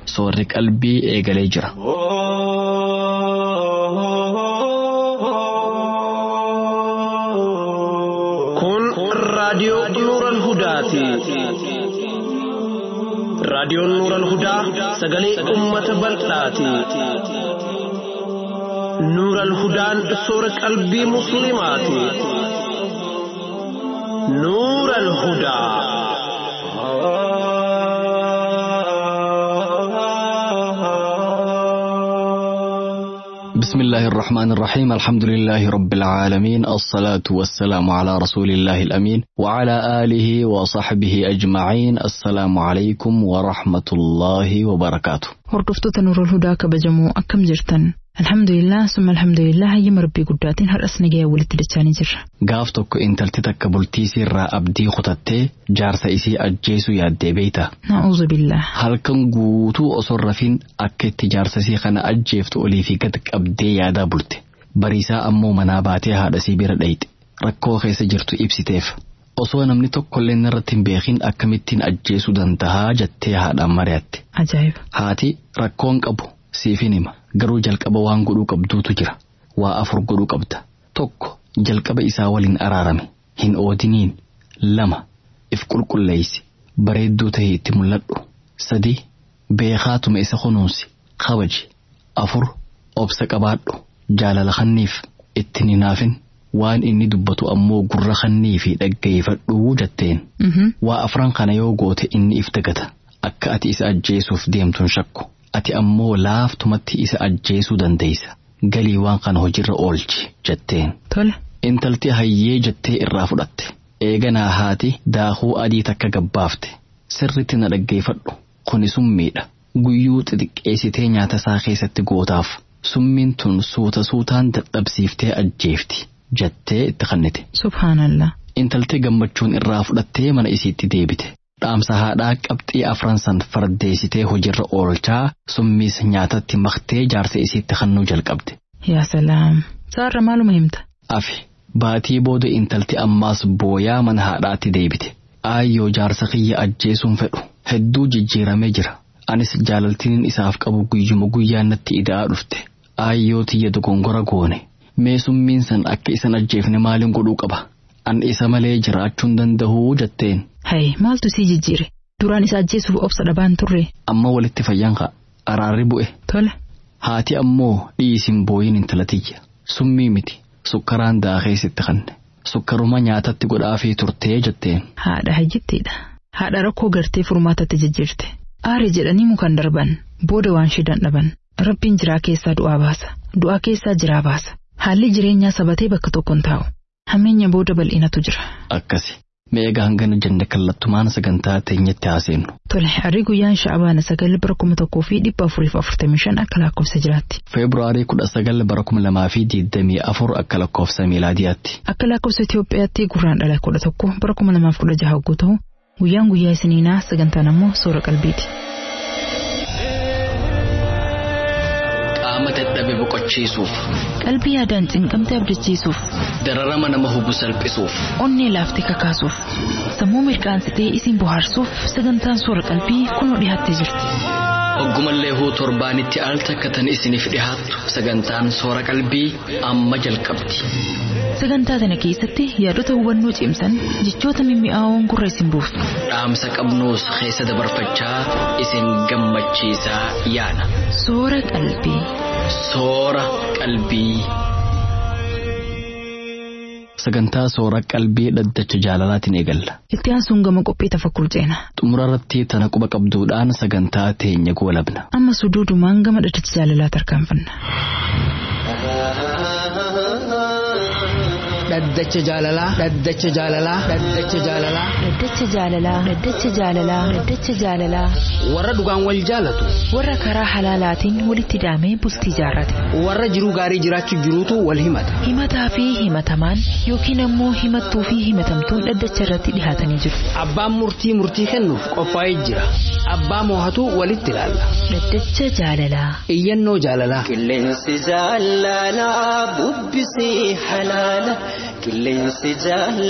soorri qalbii eegalee jira. Kun raadiyoo Nuural Hudaati. Raadiyoon Nuural Hudaa sagalee uummata bal'aati. Nuural Hudaan soora qalbii Musliimaati. Nuural Hudaa. بسم الله الرحمن الرحيم الحمد لله رب العالمين الصلاة والسلام على رسول الله الأمين وعلى آله وصحبه أجمعين السلام عليكم ورحمة الله وبركاته Hordoftoota Nuurul Hudaa kabajamoo akkam jirtan? Alhamdulillah summa alhamdulillah hayyama rabbii guddaatiin har'as nagayaan walitti dachaanii jirra. gaaf tokko intalti takka bultiisii irraa abdii kutattee jaarsa isii ajjeesuu yaaddee beeyta. Na'uuzu billah. Halkan guutuu osoo rafin akka itti jaarsa isii kana ajjeeftu olii fi gad qabdee yaadaa bulte. Bariisaa ammoo manaa baatee haadha isii bira dhayxe. Rakkoo keessa jirtu ibsiteef. Osoo namni tokkollee irratti hin beekin akkamittiin ajjeesuu dandahaa jettee haadhaan mari'atte. Ajaa'iba. Haati rakkoon qabu siifin hima garuu jalqaba waan godhuu qabduutu jira waa afur godhuu qabda tokko jalqaba isaa waliin araarame hin oodiniin lama if qulqulleeysi bareedduu ta'e itti mul'adhu sadi beekaatuma isa kunuunsi kabaji afur obsa qabaadhu jaalala kanniif itti hinaafin waan inni dubbatu ammoo gurra kannii fi dhaggeeffadhuu jetteen Mhm. waa afran kana yoo goote inni if dagata akka ati isa ajjeesuuf deemtuun shakku ati ammoo laaftumatti isa ajjeesuu dandeeysa galii waan kana hojirra oolchi jetteen Tola. intalti hayyee jettee irraa fudhatte eeganaa haati daakuu adii takka gabbaafte sirritti na dhaggeeffadhu kuni summiidha guyyuu xixiqqeessitee nyaata isaa keessatti gootaaf summiin tun suuta suutaan dadhabsiiftee ajjeefti jettee itti kannite Subhaanallah. intalti gammachuun irraa fudhattee mana isiitti deebite. Dhaamsa haadhaa qabxii afran san fardeessitee hojiirra oolchaa summiis nyaatatti maktee jaarsa isiitti kennuu jalqabde. Yaa salaam. Saarra maaluma himta? Afi baatii booda intalti ammaas booyaa mana haadhaatti deebite. Aayyoo jaarsa kiyya ajjeesuun fedhu hedduu jijjiiramee jira. Anis jaalaltiin isaaf qabu guyyuma guyyaan natti ida'aa dhufte. Aayyoo tiyya dogongora goone. Mee summiin san akka isan ajjeefne maaliin godhuu qaba? An isa malee jiraachuun dandahuu jetteen. Hayi maaltu sii jijjiire? Duraan isa ajjeesuuf obsa dhabaan turre. Amma walitti fayyan ka'a. Araarri bu'e. Tola. Haati ammoo dhiisin booyin intala tiyya. Summii miti. Sukkaraan daakeessitti kanne. Sukkaruma nyaatatti godhaafii turtee jetteen. Haadha hayyittiidha. Haadha rakkoo gartee furmaatatti jijjiirte. Aare jedhanii mukaan darban. Booda waan shidan dhaban. Rabbiin jiraa keessaa du'aa baasa. Du'aa keessaa jiraa baasa. Haalli jireenyaa sabatee bakka tokko hin taa'u. Hammeenya booda bal'inatu jira. Akkasi. Mee egaa hangana jenne kallattumaan sagantaa teenyatti haaseennu. Tole harri guyyaan sha'abaana sagal bara kuma tokkoo fi dhibba afuriif afurtamii shan akka lakkoofsa jiraatti. Feebruaarii kudha sagal bara kuma lamaa fi digdamii afur akka lakkoofsa miilaadiyaatti. Akka lakkoofsa Itoophiyaatti gurraan dhala kudha tokko bara kuma lamaaf kudha jaha hogguu ta'u guyyaan guyyaa isiniinaa sagantaan ammoo soora qalbiiti. Qaama dadhabe boqochiisuuf. Qalbii yaadaan cinqamte abdachiisuuf, Dararama nama hubu salphisuuf. onnee laaftee kakaasuuf, sammuu mirqaansitee isin bohaarsuuf sagantaan soora qalbii kunoo dhiyaattee jirti. Oggumallee huu torbaanitti al takkatan isiniif dhihaattu sagantaan soora qalbii amma jalqabdi. Sagantaa kana keessatti yaadota hubannoo cimsan jechoota mimmi'aawoon gurra isin buufna. Dhaamsa qabnuus keessa dabarfachaa isin gammachiisaa yaana. Soora qalbii. Soora qalbii. Sagantaa soora qalbii dhaddacha jaalalaatiin eegalla. Itti aansuun gama qophii tafakkur ceena. Xumura irratti tana quba qabduudhaan sagantaa teenya goolabna. Amma suduudumaan gama dhaddacha jaalalaa tarkaanfanna. dhaddacha jaalalaa dhaddacha jaalalaa dhaddacha jaalalaa Dhaddacha jaalalaa Dhaddacha jaalalaa Dhaddacha jaalalaa warra dhugaan wal jaalatu warra karaa halaalaatiin walitti daamee bultii jaarrate warra jiruu gaarii jiraachuuf jiruutu wal himata himataa fi himatamaan yookiin ammoo himattuu fi himatamtuun dhaddacha irratti dhihaatanii jiru abbaan murtii murtii kennuuf qophaa'ee jira abbaa moohatu walitti ilaalla Dhaddacha jaalalaa iyyannoo jaalalaa Qilleensi jaalalaa bubbisee halaala. Qilleensi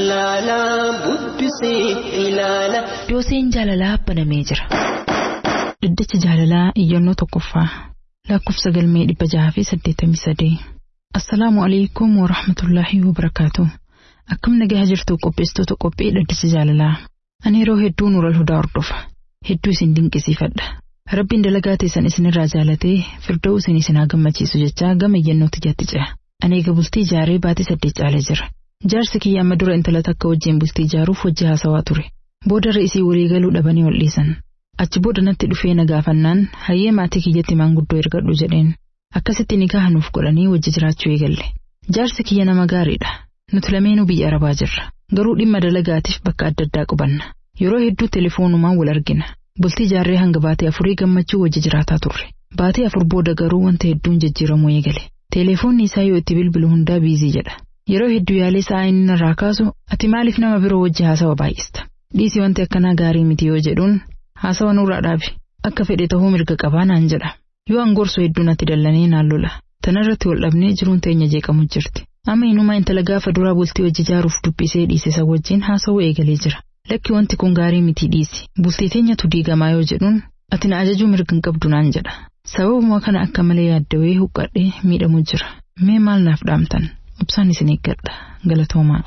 jaalalaa bubbisee ilaala. dooseen jaalalaa banamee jira Dhaddacha jaalalaa iyyannoo tokkoffaa lakkoofsa galmee dhibba jaha fi saddeettamii sadii. Assalaamu alaikum wa rahmatullaahi wa barakaatu. Akkam nagaa jirtu qopheessitoota qophii dhaddacha jaalalaa. Ani yeroo hedduu nuural hudaa hordofa. Hedduu isin dinqisiifadha. Rabbiin dalagaa teessan isinirraa jaalatee firda'uu isin isin haa gammachiisu jechaa gama iyyannootti jatti ce'a. Ani eega bultii ijaaree baatii saddeet caalee jira. Jaarsi kiyya amma dura intala takka wajjin bultii ijaaruuf hojii haasawaa ture. Boodarra isii walii galuu dhabanii ol dhiisan. Achi booda natti dhufee na gaafannaan hayyee maatii kiyyatti maanguddoo ergadhu jedheen. Akkasitti nikaa nuuf godhanii wajji jiraachuu eegalle. Jaarsi kiyya nama gaariidha. Nuti lameenuu biyya arabaa jirra. Garuu dhimma dalagaatiif bakka adda addaa qubanna. Yeroo hedduu telefoonumaan wal argina. Bultii ijaarree hanga baatee afurii gammachuu wajji jiraataa turre. Baatee afur booda garuu wanta hedduun jijjiiramuu eegale. Teleefoonni isaa yoo itti bilbilu hundaa biizii jedha. Yeroo hedduu yaalee sa'aa inni narraa kaasu ati maaliif nama biroo wajji haasawa baay'ista. Dhiisii wanti akkanaa gaarii miti yoo jedhuun haasawa nurraa dhaabi. Akka fedhe ta'uu mirga qabaa naan jedha. Yoo angorsu hedduu natti dallanii naan lola. Tanarratti wal dhabnee jiruun teenya jeeqamu jirti. Amma inumaa intala gaafa duraa bultii hojii ijaaruuf dubbisee dhiise isa wajjin haasawuu eegalee jira. Lakki wanti kun gaarii miti dhiisi. Bultii teenyatu diigamaa yoo jedhuun ati na ajajuu mirga hin qabdu naan jedha. Sababuma kana akka malee yaaddawee huqqadhee miidhamu jira. Mee maal naaf dhaamtan? Obsaan isin eeggadha. Galatoomaa.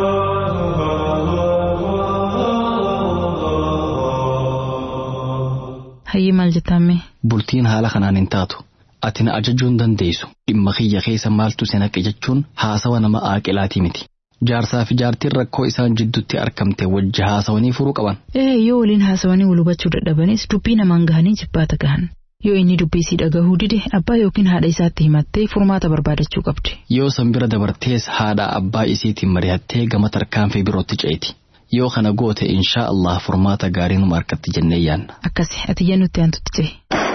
Hayyee maal jettaame? Bultiin haala kanaan hin taatu. Ati na ajajuu hin dandeessu. Dhimma kiyya keessa maaltu si naqe jechuun haasawa nama aaqilaatii miti. Jaarsaa fi jaartiin rakkoo isaan jidduutti argamte wajji haasawanii furuu qaban. Ee yoo waliin haasawanii wal hubachuu dadhabanis dubbii namaan gahanii jibbaata gahan. Yoo inni dubbii sii dhagahuu dide abbaa yookiin haadha isaatti himattee furmaata barbaadachuu qabdi. Yoo san bira dabartees haadha abbaa isiitiin mari'attee gama tarkaanfii birootti ceeti. Yoo kana goote inshaa Allah furmaata gaarii numa harkatti jennee yaanna. Akkasi ati iyyannootti aantutti cehi.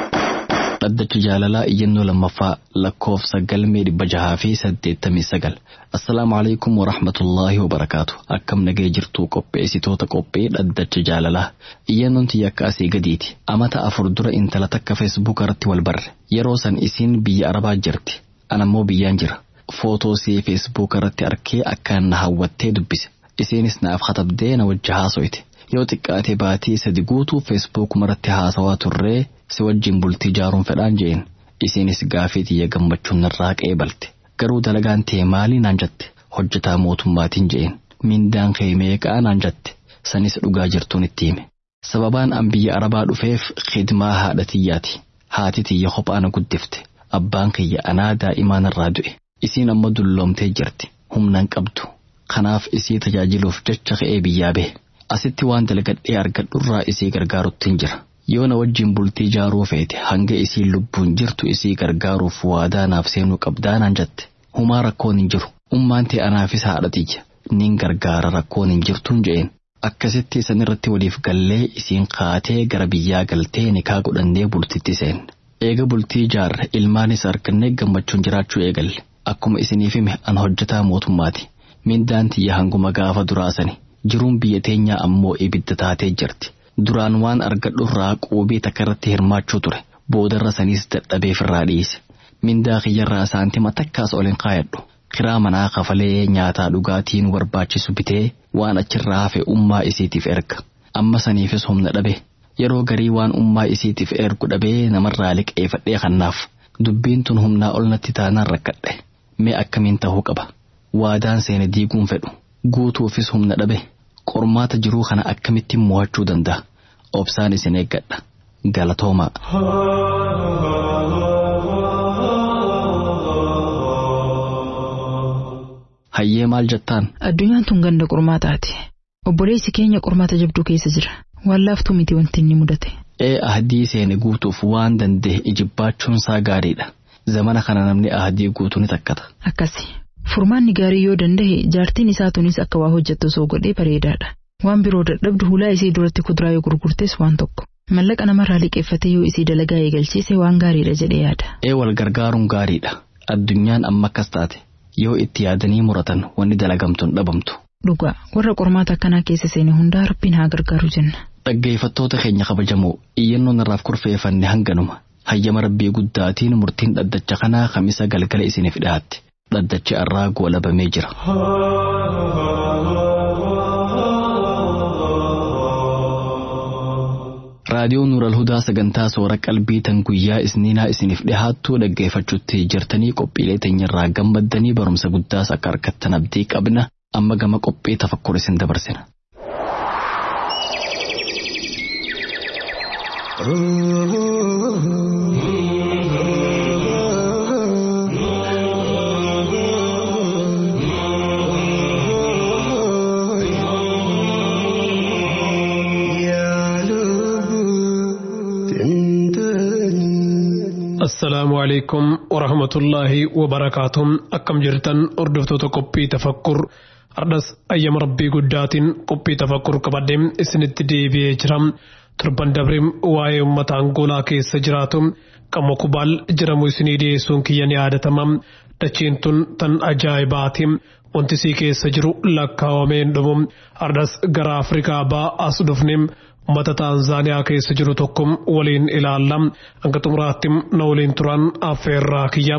Dhaddacha jaalalaa iyyannoo lammaffaa lakkoofsa galmee dhibba jahaa fi saddeettamii sagal. Assalaamu alaikum wa rahmatullaahi wa barakaatu. Akkam nagee jirtuu qopheessitoota qophee dhaddacha jaalalaa. Iyyannoon tiyya akka asii gadiiti. Amata afur dura intala takka feesbuuk irratti wal barre. Yeroo san isiin biyya arabaa jirti. Anammoo biyyaan jira. Footoo see feesbuuk irratti arkee akkaan na hawwattee dubbise. Isiinis naaf katabdee na wajji haasoyte. Yoo xiqqaate baatii sadi guutuu feesbuukuma irratti haasawaa turree si wajjin bultii ijaaruun fedhaan jeen isiinis gaafii tiyya gammachuun narraa qeebalte garuu dalagaan tee maalii naan jette hojjetaa mootummaatiin jeen mindaan kee meeqaa naan jette sanis dhugaa jirtuun itti hime sababaan an biyya arabaa dhufeef khidmaa haadha tiyyaati haati tiyya kophaa na guddifte abbaan kiyya anaa daa'imaan irraa du'e isiin amma dulloomtee jirti humnan qabdu kanaaf isii tajaajiluuf jecha ka'ee biyyaa bahe asitti waan dalagadhee argadhurraa isii gargaaruttiin jira. yoo na wajjin bultii ijaaruu feete hanga isiin lubbuun jirtu isii gargaaruuf waadaa naaf seenuu qabdaa naan jette humaa rakkoon hin jiru ummaan tee anaafis haadha tiyya nin gargaara rakkoon hin jirtuun je'een akkasitti isan irratti waliif gallee isiin kaatee gara biyyaa galtee nikaa godhannee bultitti seenne eega bultii ijaarre ilmaanis argannee gammachuun jiraachuu eegalle akkuma isiniif hime an hojjetaa mootummaati mindaan tiyya hanguma gaafa duraasani jiruun biyya teenyaa ammoo ibidda taatee jirti. duraan waan argadhurraa quubii takka irratti hirmaachuu ture boodarra saniis dadhabeef irraa dhiise mindaa kiyyarraa saantima takkaas ol hin kaayadhu kiraa manaa kafalee nyaataa dhugaatii nu barbaachisu bitee waan achirraa hafe ummaa isiitiif erga amma saniifis humna dhabe yeroo garii waan ummaa isiitiif ergu dhabee namarraa liqeeffadhee kannaaf dubbiin tun humnaa ol natti taanaan rakkadhe mee akkamiin ta'uu qaba waadaan seene diiguun fedhu guutuufis humna dhabe. qormaata jiruu kana akkamitti mo'achuu danda'a obsaan isin eeggadha galatoomaa. Hayyee maal jettaan? Addunyaan tun ganda qormaataati. Obboleessi keenya qormaata jabduu keessa jira. Waan laaftuu miti wanti inni mudate. Ee ahadii seene guutuuf waan danda'e ijibaachuun isaa gaariidha. Zamana kana namni ahadii guutuu ni takkata. Akkasi. Furmaanni gaarii yoo danda'e jaartiin isaa tunis akka waa hojjettu osoo godhee bareedaadha. Waan biroo dadhabdu hulaa isii duratti kuduraa yoo gurgurtes waan tokko. Mallaqa namarraa liqeeffatee yoo isii dalagaa eegalchiise waan gaariidha jedhee yaada. Ee wal gargaaruun gaariidha. Addunyaan amma akkas taate yoo itti yaadanii muratan wanni dalagamtuun dhabamtu. Dhugaa warra qormaata akkanaa keessa seene hundaa rabbiin haa gargaaru jenna. Dhaggeeffattoota keenya kabajamoo iyyannoon irraaf kurfeeffanne hanganuma. Hayyama rabbii guddaatiin murtiin dhaddacha kanaa kamisa galgala isiniif dhiyaatti. Dhaddachi irraa goolabamee jira. raadiyoo Nuural Hudaa sagantaa soora qalbii tan guyyaa isniinaa isiniif dhihaattuu dhaggeeffachuutti jirtanii qophiilee teenyarraa gammaddanii barumsa guddaas akka argattan abdii qabna amma gama qophii tafakkur isin dabarsina. assalaamu alaykum warahmatullaahi wabarakaatuh akkam jirtan hordoftoota qophii tafakkur ardhas ayyama rabbii guddaatiin qophii tafakkur qabadhee isinitti deebi'ee jira torban dabreem waa'ee uummata angoolaa keessa jiraatu qamma kubaal jedhamu isinii dhiyeessuun kiyya ni yaadatama dachiin tun tan ajaa'ibaati wanti sii keessa jiru lakkaawameen dhumu ardhas gara afrikaa ba'aa as dhufne ummata taanzaaniyaa keessa jiru tokko waliin ilaalla hanga xumuraatti na waliin turan affeerraa kiyya.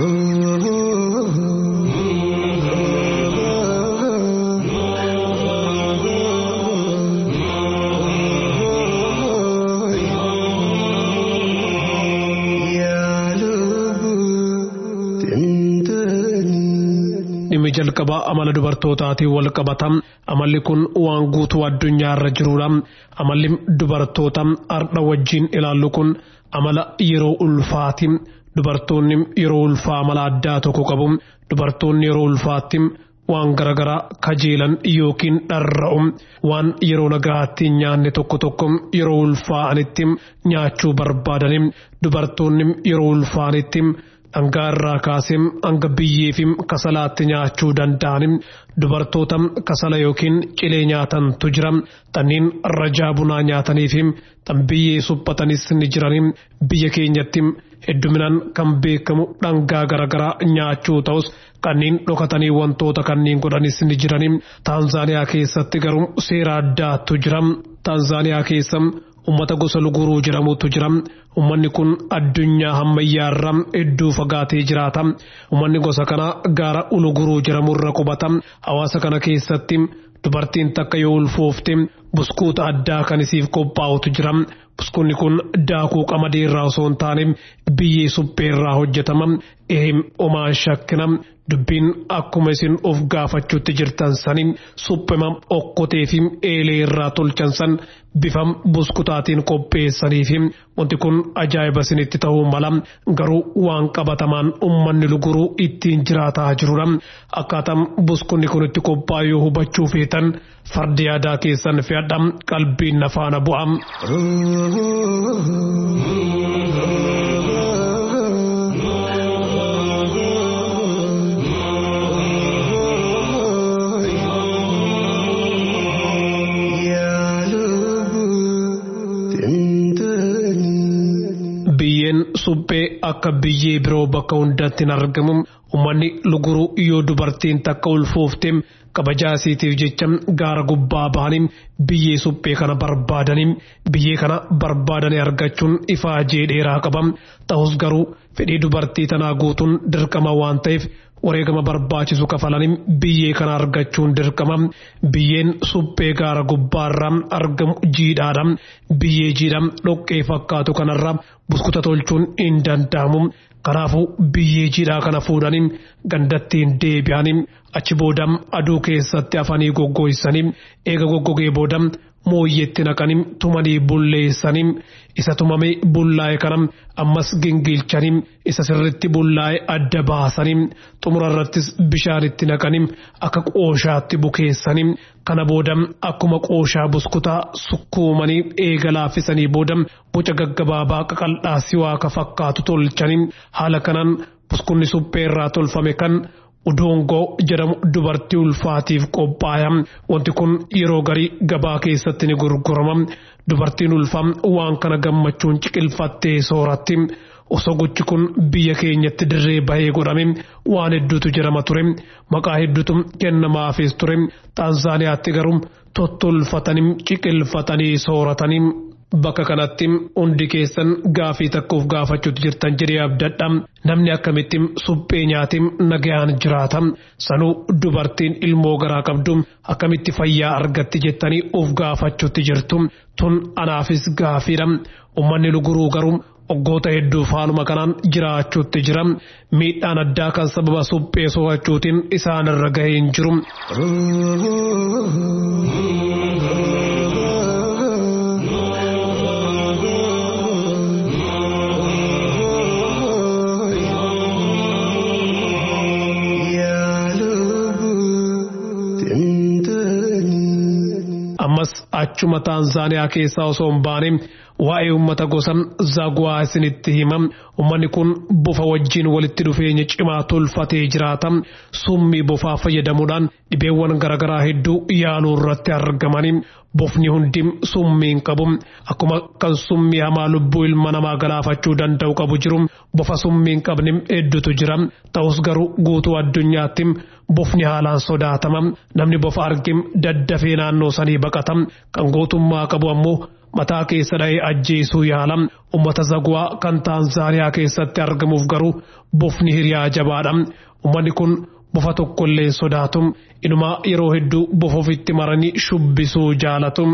dhimmi jalqabaa amala dubartootaatiin wal qabata amalli kun waan guutuu addunyaa irra jirudha amalli dubartoota ardha wajjiin ilaallu kun amala yeroo ulfaati dubartoonni yeroo ulfaa amala addaa tokko qabu dubartoonni yeroo ulfaatti waan garaagaraa kajeelan yookiin dharra'u waan yeroo nagaatti nyaanne tokko tokko yeroo ulfaa'anitti nyaachuu barbaadani dubartoonni yeroo ulfaanitti dhangaa irraa kaasee hanga biyyeefi kasalaatti nyaachuu danda'an dubartoota kasala yookiin cilee nyaatantu jira tanniin rajaa bunaa nyaatanii fi tan biyyee suphatanis ni jiran biyya keenyatti hedduminaan kan beekamu dhangaa garaagaraa nyaachuu ta'us kanneen dhokatanii wantoota kanneen godhanis ni jiran taanzaaniyaa keessatti garuu seera addaatu jira taanzaaniyaa keessa ummata gosa luguruu jedhamutu jira ummanni kun addunyaa hammayyaarra hedduu fagaatee jiraata ummanni gosa kana gaara uluguruu jedhamurra qubata hawaasa kana keessatti dubartiin takka yoo ulfoofte buskuuta addaa kan isiif qophaa'utu jira buskuunni kun daakuu qamadii irraa osoo hin taane biyyee suphee irraa hojjetama ehem omaan shakkina dubbiin akkuma isin of gaafachuutti jirtan sani suphema okkotee fi eelee irraa tolchan san bifam buskutaatiin qopheessanii fi wanti kun ajaa'iba isinitti ta'uu mala garuu waan qabatamaan ummanni luguruu ittiin jiraataa jirudha akkaataan buskunni kun itti qophaa'u yoo hubachuu feetan fardi yaadaa keessan fe'adha qalbiin nafaana bu'a. biyyeen suphee akka biyyee biroo bakka hundatti hin argamu ummanni luguruu yoo dubartiin takka ulfoofte kabajaa isiitiif jecha gaara gubbaa bahanii biyyee suphee kana barbaadanii biyyee kana barbaadanii argachuun ifaajee dheeraa qaba ta'us garuu fedhii dubartii tanaa guutuun dirqama waan ta'eef wareegama barbaachisu kafalanii biyyee kana argachuun dirqama biyyeen suphee gaara gubbaarraa argamu jiidhaadha biyyee jiidha dhoqqee fakkaatu kanarra buskuta tolchuun hin danda'amu kanaafuu biyyee jiidhaa kana fuudhanii gandattiin deebi'anii achi booda aduu keessatti afanii goggogsanii eega goggogee booda mooyyeetti naqanii tumanii bulleessanii isa tumame bullaa'e kana ammas gingilchanii isa sirritti bullaa'e adda baasanii xumura irrattis bishaanitti naqanii akka qooshaatti bukeessanii kana booda akkuma qooshaa buskutaa sukkuumanii eega laaffisanii booda boca gaggabaabaa qaqal'aa siwaaka fakkaatu tolchanii haala kanaan buskunni suphee irraa tolfame kan udoongoo jedhamu dubartii ulfaatiif qophaaya wanti kun yeroo garii gabaa keessatti ni gurgurama dubartiin ulfaa waan kana gammachuun ciqilfattee sooratti osoo gochi kun biyya keenyatti dirree bahee godhame waan hedduutu jedhama ture maqaa hedduutu kennamaafis ture taanzaaniyaatti garuu tottolfatanii ciqilfatanii sooratanii bakka kanatti hundi keessan gaafii takkuuf gaafachuutu jirtan jedhee abdadha namni akkamitti suphee nyaatiin nagayaan jiraata sanuu dubartiin ilmoo garaa qabdu akkamitti fayyaa argatti jettanii of gaafachuutti jirtu tun anaafis gaafiidha ummanni luguruu garuu waggoota hedduuf haaluma kanaan jiraachuutti jira miidhaan addaa kan sababa suphee soorachuutiin isaanirra gahee hin jiru. ammas achuma taanzaaniyaa keessaa osoo hin baane waa'ee uummata gosa zagwaa isinitti hima uummanni kun bofa wajjiin walitti dhufeenya cimaa tolfatee jiraata summii bofaa fayyadamuudhaan dhibeewwan garaagaraa hedduu yaaluu irratti argamanii bofni hundi summiin qabu akkuma kan summii hamaa lubbuu ilma namaa galaafachuu danda'u qabu jiru bofa summiin qabne hedduutu jira ta'us garuu guutuu addunyaatti bofni haalaan sodaatama namni bofa arge daddafee naannoo sanii baqata kan gootummaa qabu ammoo mataa keessa dha'ee ajjeesuu yaala ummata zagwaa kan taanzaaniyaa keessatti argamuuf garuu bofni hiriyaa jabaadha ummanni kun bofa tokkollee sodaatu inumaa yeroo hedduu bofa ofitti maranii shubbisuu jaalatu.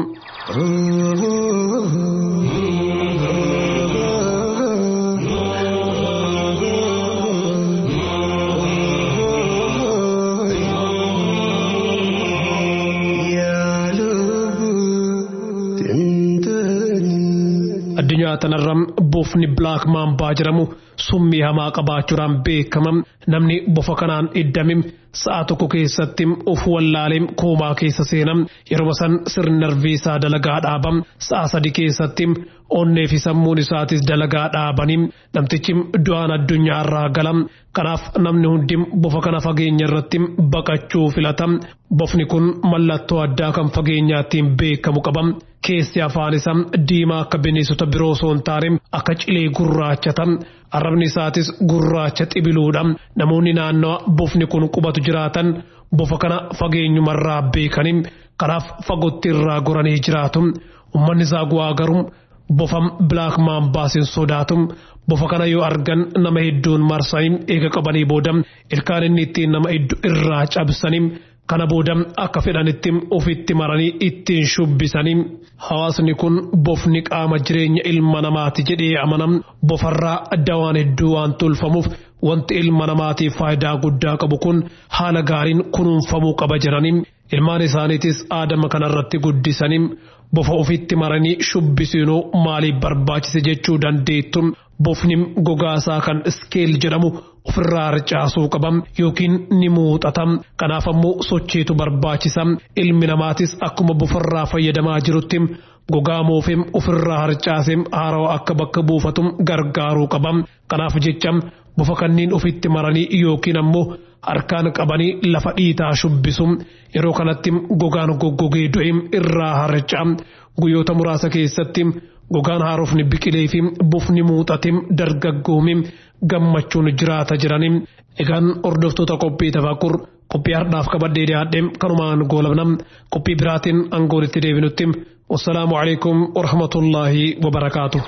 addunyaa tanarra bofni bilaak maambaa jedhamu summii hamaa qabaachuudhaan beekama namni bofa kanaan iddame sa'a tokko keessatti of wallaalee koomaa keessa seena yeroo san sirni narvii isaa dalagaa dhaaba sa'a sadi keessatti onnee fi sammuun isaatis dalagaa dhaabanii namtichi du'aan addunyaa irraa gala kanaaf namni hundi bofa kana fageenya irratti baqachuu filata bofni kun mallattoo addaa kan fageenyaattiin beekamu qaba. keessi afaan isaa diimaa akka bineensota biroo osoo hin taane akka cilee gurraachata arrabni isaatis gurraacha xibiluudha namoonni naannoo bofni kun qubatu jiraatan bofa kana fageenyumarraa beekanii kanaaf fagootti irraa goranii jiraatu ummanni zagwaa garuu bofa bilaak maambaasin sodaatu bofa kana yoo argan nama hedduun marsanii eega qabanii booda ilkaan inni ittiin nama hedduu irraa cabsanii kana booda akka fedhanitti ofitti maranii ittiin shubbisanii hawaasni kun bofni qaama jireenya ilma namaati jedhee amanam bofarraa dawaan hedduu waan tolfamuuf wanti ilma namaatiif faayidaa guddaa qabu kun haala gaariin kunuunfamuu qaba jedhanii ilmaan isaaniitis aadama kanarratti guddisanii bofa ofitti maranii shubbisiinuu maaliif barbaachise jechuu dandeettu bofni gogaasaa kan iskeel jedhamu ofirraa harcaasuu qabam yookiin ni muuxatam kanaaf ammoo sochiitu barbaachisa ilmi namaatis akkuma bofarraa fayyadamaa jirutti gogaa moofem ofirraa harcaasem haarawa akka bakka buufatum gargaaruu qabam kanaaf jecha bofa kanniin ofitti maranii yookiin ammoo harkaan qabanii lafa dhiitaa shubbisu yeroo kanatti gogaan goggogee du'e irraa harca'a guyyoota muraasa keessatti gogaan haarofni biqilee fi bofni muuxatim dargaggoomi gammachuun jiraata jiranii egaan hordoftoota qophii tafakkur qophii hardhaaf qabadhee dhiyaadhe kanumaan goolabnam qophii biraatiin aangoonitti deebinutti والسلام عليكم ورحمة الله وبركاته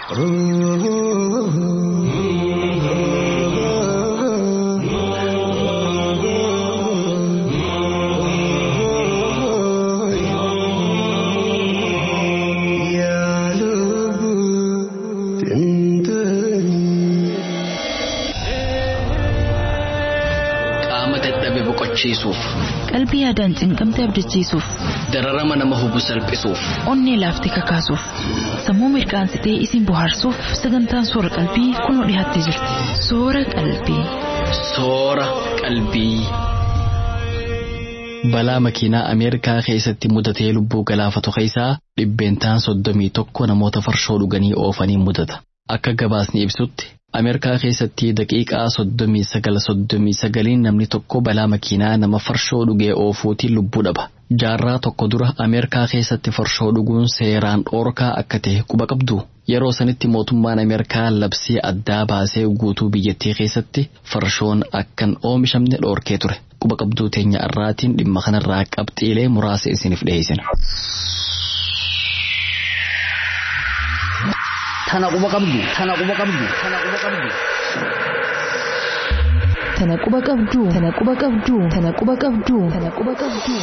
boqochiisuuf qalbii yaadaan cinqamte abdachiisuuf dararama nama hubu salphisuuf onnee laaftee kakaasuuf sammuu mirqaansitee isin bohaarsuuf sagantaan soora qalbii kunoo dhiyaattee jirti soora qalbii. soora qalbii. balaa makiinaa ameerikaa keessatti mudatee lubbuu galaafatu keessaa dhibbeentaan soddomii tokko namoota farshoo dhuganii oofanii mudata akka gabaasni ibsutti. Ameerikaa keessatti daqiiqaa soddomii sagal soddomii sagaliin namni tokko balaa makiinaa nama farshoo dhugee oofuutiin lubbuu dhaba. Jaarraa tokko dura Ameerikaa keessatti farshoo dhuguun seeraan dhoorkaa akka ta'e quba qabdu. Yeroo sanitti mootummaan Ameerikaa labsii addaa baasee guutuu biyyattii keessatti farshoon akkan oomishamne dhoorkee ture. Quba qabduu teenya irraatiin dhimma kanarraa qabxiilee muraasa isiniif dhiyeessina. Tana quba qabdu. Tana quba qabdu. Tana quba qabdu. Tana quba qabdu. Tana quba qabdu. Tana quba qabdu. Tana quba qabdu.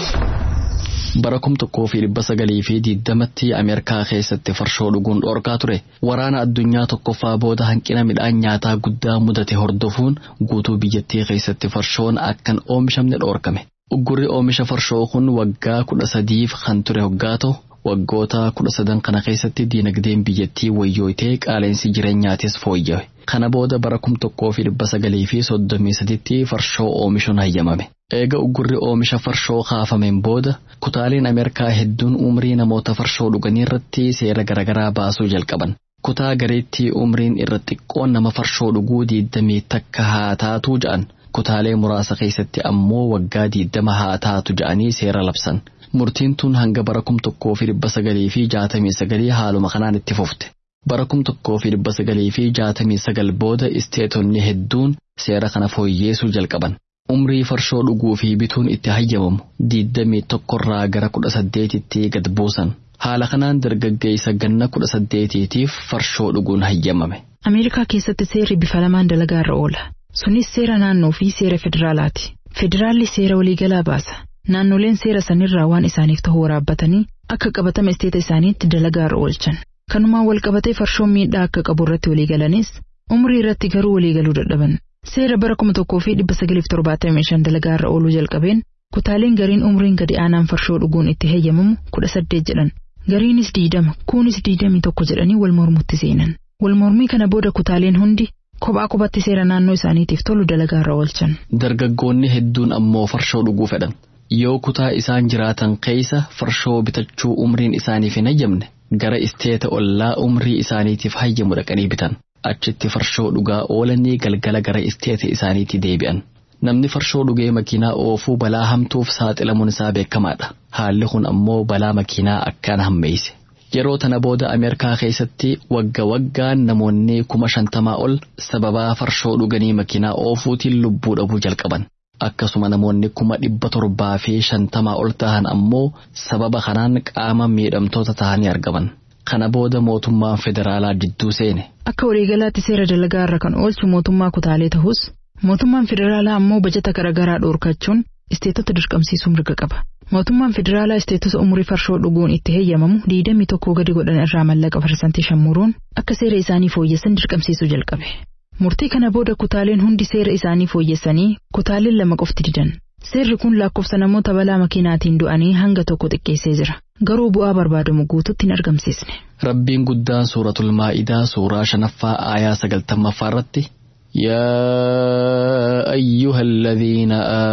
bara kum tokkoo fi dhibba sagalii fi diddamatti ameerikaa keessatti farshoo dhuguun dhorkaa ture waraana addunyaa tokkoffaa booda hanqina midhaan nyaataa guddaa mudate hordofuun guutuu biyyattii keessatti farshoon akkan oomishamne dhorkame uggurri oomisha farshoo kun waggaa kudha sadiif kan ture hoggaa ta'u waggoota kudha sadan kana keessatti diinagdeen biyyattii wayyooytee qaaleensi jireenyaatis fooyyawe kana booda bara kum tokkoo fi dhibba sagalii fi soddomii saditti farshoo oomishuun hayyamame. Eega uggurri oomisha farshoo kaafameen booda kutaaleen Ameerikaa hedduun umrii namoota farshoo dhuganii irratti seera garaagaraa baasuu jalqaban. Kutaa gareetti umriin irra xiqqoon nama farshoo dhuguu diidamii takka haa taatu ja'an. Kutaalee muraasa keessatti ammoo waggaa diidama haa taatu ja'anii seera labsan. Murtiin tun hanga bara kum tokkoo fi dhibba sagalii fi jaatamii sagalii haaluma kanaan itti fufte. Bara kum tokkoo fi dhibba sagalii fi jaatamii sagal booda isteetonni hedduun seera kana fooyyeessuu jalqaban. Umrii farshoo dhuguu fi bituun itti hayyamamu diidamii tokkorraa gara kudha saddeetitti gad buusan. Haala kanaan dargaggeessa ganna kudha saddeetiitiif farshoo dhuguun hayyamame. Ameerikaa keessatti seerri bifa lamaan dalagaa irra oola. Sunis seera naannoo fi seera federaalaati. Federaalli seera waliigalaa baasa. Naannoleen seera sanirraa waan isaaniif ta'u waraabbatanii akka qabatama isteeta isaaniitti dalagaa irra oolchan. Kanumaan walqabatee farshoon miidhaa akka qabu irratti waliigalanis umrii irratti garuu waliigaluu dadhaban. Seera bara kuma tokkoo fi dhibba sagaliif torbaatamii shan dalagaa irra ooluu jalqabeen kutaaleen gariin umriin gadi aanaan farshoo dhuguun itti heeyyamamu kudha saddeet jedhan. Gariinis diidama kuunis diidamii tokko jedhanii wal mormutti seenan. Wal mormii kana booda kutaaleen hundi kophaa kophatti seera naannoo isaaniitiif tolu dalagaa irra oolchan. Dargaggoonni hedduun ammoo farshoo dhuguu fedhan. Yoo kutaa isaan jiraatan keessa farshoo bitachuu umriin isaaniif hin hayyamne gara isteeta ollaa umrii isaaniitiif hayyamu dhaqanii bitan. Achitti farshoo dhugaa oolanii galgala gara isteeta isaaniitti deebi'an. Namni farshoo dhugee makiinaa oofuu balaa hamtuuf saaxilamuun isaa beekamaadha. Haalli kun ammoo balaa makiinaa akkaan hammeesse. Yeroo tana booda Ameerikaa keessatti wagga waggaan namoonni kuma shantamaa ol sababaa farshoo dhuganii makiinaa oofuutiin lubbuu dhabuu jalqaban. Akkasuma namoonni kuma dhibba torbaa fi shantamaa ol tahan ammoo sababa kanaan qaama miidhamtoota tahanii argaman. Kana booda mootummaan federaalaa jidduu seene. Akka waliigalaatti seera dalagaa irra kan oolchu mootummaa kutaalee ta'us mootummaan federaalaa ammoo bajata garaagaraa dhoorkachuun isteetota dirqamsiisuu mirga qaba. Mootummaan federaalaa isteetota umurii farshoo dhuguun itti heeyyamamu diidamii tokkoo gadi godhan irraa mallaqa parsantii shammuruun akka seera isaanii fooyyessan dirqamsiisuu jalqabe. Murtii kana booda kutaaleen hundi seera isaanii fooyyessanii kutaaleen lama qofti didan. Seerri kun lakkoofsa namoota balaa makiinaatiin du'anii hanga tokko xiqqeessee jira. Garuu bu'aa barbaadamu guututti hin argamsiisne. Rabbiin guddaan suuratul maa'idaa suuraa shanaffaa aayaa sagaltammaffaa irratti يا أيها الذين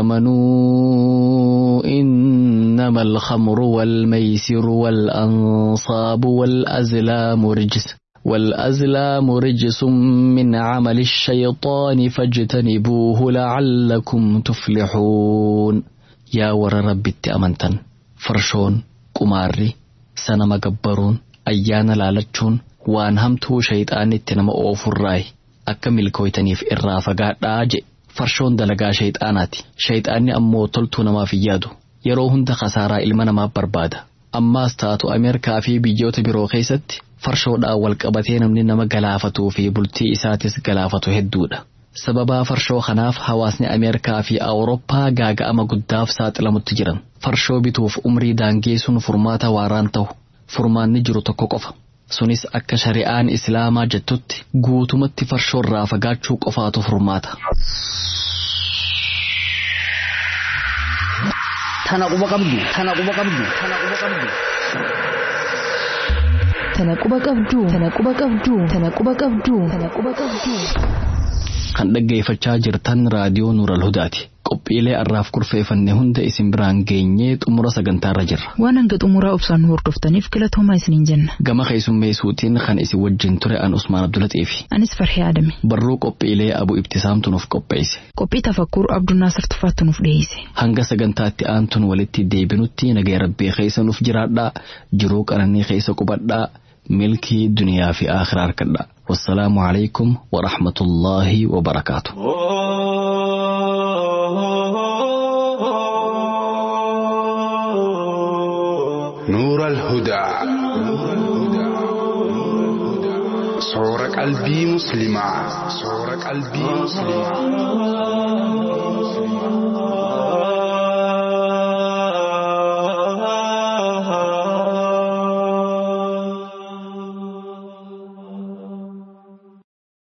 آمنوا إنما الخمر والميسر والأنصاب والأزلام رجس والأزلام رجس من عمل الشيطان فاجتنبوه لعلكم تفلحون يا ور رب أمنتن فرشون قماري سنما قبرون أيانا لالتشون وان همتو شيطان اتنما أوفر akka milkooytaniif irraa fagaadhaa je farshoon dalagaa shayxaanaati shayxaanni ammoo toltuu namaaf hin yaadu yeroo hunda kasaaraa ilma namaaf barbaada ammaas taatu ameerikaa fi biyyoota biroo keessatti farshoodhaan walqabatee namni nama galaafatuu fi bultii isaatis galaafatu hedduudha. sababaa farshoo kanaaf hawaasni ameerikaa fi awurooppaa gaaga'ama guddaaf saaxilamutti jiran farshoo bituuf umrii daangeessuun furmaata waaraan ta'u furmaanni jiru tokko qofa. sunis akka shari'aan islaamaa jettutti guutumatti farshoo irraa fagaachuu qofaatu furmaata. Tana quba qabdu. Tana quba qabdu. Tana quba qabdu. Tana quba qabdu. Tana quba qabdu. Tana quba qabdu. Tana quba qabdu. Kan dhaggeeffachaa jirtan raadiyoo Nuural Hudaati. Qophiilee arraaf kurfeeffanne hunda isin biraan geenyee xumura sagantaarra jirra. Waan hanga xumuraa obsaan nu hordoftaniif galatoomaa isiniin jenna. Gama keessummeessuutiin kan isin wajjin ture an Usmaan Abdulaxiifi. Anis Farhee Adame. Barruu qophiilee Abu Ibtisaamtu nuuf qopheesse. Qophii tafakkuur Abduu Naasir Tufaattu nuuf dhiyeesse. Hanga sagantaatti aantuun walitti deebinutti nagaya rabbii keessa nuuf jiraadhaa jiruu qananii keessa qubadhaa milkii duniyaa fi akhiraa harkadhaa. والسلام عليكم ورحمة الله وبركاته نور الهدى qalbii musliimaa soora qalbii musliimaa.